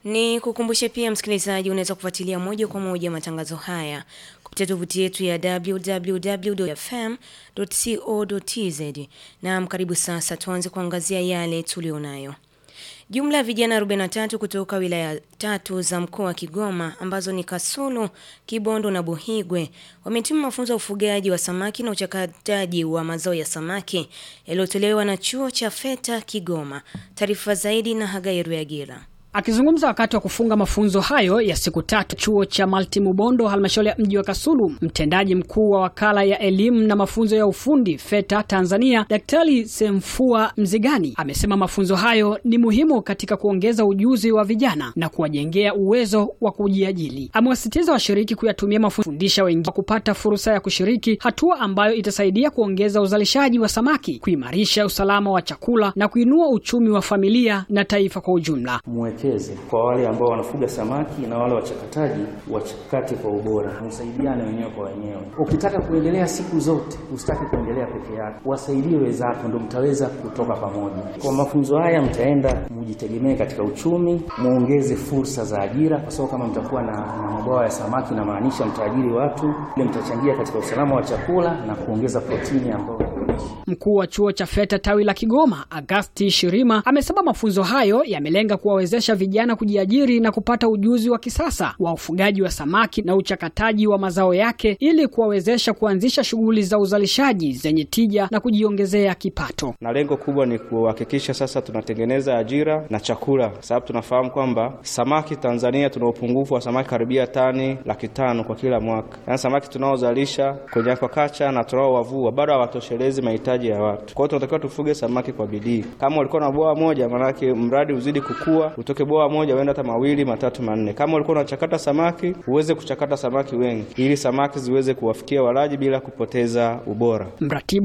Ni kukumbushe pia msikilizaji, unaweza kufuatilia moja kwa moja matangazo haya kupitia tovuti yetu ya www.fm.co.tz. Naam, karibu sasa tuanze kuangazia yale tulionayo. Jumla ya vijana 43 kutoka wilaya tatu za mkoa wa Kigoma ambazo ni Kasulu, Kibondo na Buhigwe wametimu mafunzo ya ufugaji wa samaki na uchakataji wa mazao ya samaki yaliyotolewa na chuo cha FETA Kigoma. Taarifa zaidi na Hagai Ruyagira. Akizungumza wakati wa kufunga mafunzo hayo ya siku tatu chuo cha Malti Mubondo, halmashauri ya mji wa Kasulu, mtendaji mkuu wa wakala ya elimu na mafunzo ya ufundi FETA Tanzania, Daktari Semfua Mzigani amesema mafunzo hayo ni muhimu katika kuongeza ujuzi wa vijana na kuwajengea uwezo wa kujiajili. Amewasisitiza washiriki kuyatumia mafunzo fundisha wengine kupata fursa ya kushiriki, hatua ambayo itasaidia kuongeza uzalishaji wa samaki, kuimarisha usalama wa chakula na kuinua uchumi wa familia na taifa kwa ujumla. Mwekeze kwa wale ambao wanafuga samaki na wale wachakataji, wachakate kwa ubora, msaidiane wenyewe kwa wenyewe. Ukitaka kuendelea siku zote, usitake kuendelea peke yako, wasaidie wenzako, ndio mtaweza kutoka pamoja. Kwa mafunzo haya, mtaenda mjitegemee katika uchumi, muongeze fursa za ajira, kwa sababu kama mtakuwa na, na mabwawa ya samaki, inamaanisha mtaajiri watu, ile mtachangia katika usalama wa chakula na kuongeza protini ambayo Mkuu wa chuo cha FETA tawi la Kigoma, Agasti Shirima, amesema mafunzo hayo yamelenga kuwawezesha vijana kujiajiri na kupata ujuzi wa kisasa wa ufugaji wa samaki na uchakataji wa mazao yake ili kuwawezesha kuanzisha shughuli za uzalishaji zenye tija na kujiongezea kipato. Na lengo kubwa ni kuhakikisha sasa tunatengeneza ajira na chakula, sababu tunafahamu kwamba samaki Tanzania tuna upungufu wa samaki karibia tani laki tano kwa kila mwaka, yaani samaki tunaozalisha kwenye aquaculture na tunaowavua bado hawatoshelezi mahitaji ya watu. Kwa hiyo tunatakiwa tufuge samaki kwa bidii. Kama ulikuwa na bwawa moja, maanake mradi uzidi kukua, utoke bwawa moja uende hata mawili matatu manne. Kama ulikuwa unachakata samaki, uweze kuchakata samaki wengi, ili samaki ziweze kuwafikia walaji bila kupoteza ubora. Mratibu